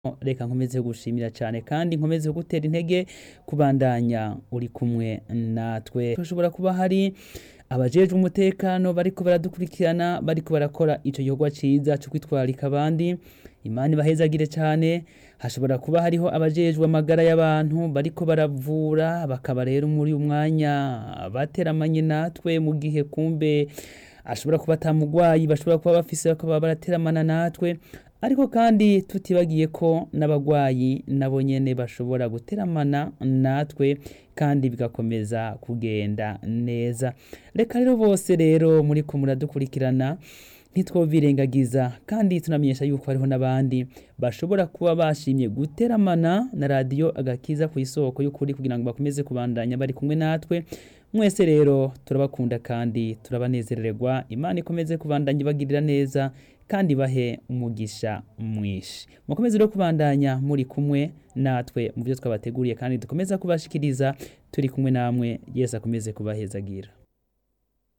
reka nkomeze gushimira cyane kandi nkomeze gutera intege kubandanya uri kumwe natwe hashobora kuba hari abajejwe umutekano bariko baradukurikirana bariko barakora ico gikorwa ciza cyo kwitwararika abandi imana ibahezagire cyane hashobora kuba hariho abajejwe amagara y'abantu bariko baravura bakaba rero muri umwanya bateramanye natwe mu gihe kumbe ashobora kuba atamugwayi bashobora kuba bafise bakaba barateramana natwe ariko kandi tutibagiye ko n'abagwayi nabo nyene bashobora guteramana natwe kandi bigakomeza kugenda neza reka rero bose rero muri ko muradukurikirana ntitwobirengagiza kandi tunamenyesha yuko hariho n'abandi bashobora kuba bashimye guteramana na radiyo agakiza ku isoko y'ukuri kugira ngo bakomeze kubandanya bari kumwe natwe mwese rero turabakunda kandi turabanezererwa imana ikomeze kubandanya ibagirira neza kandi bahe umugisha mwinshi mukomeze rero kubandanya muri kumwe natwe mu byo twabateguriye kandi dukomeza kubashikiriza turi kumwe namwe yesu akomeze kubahezagira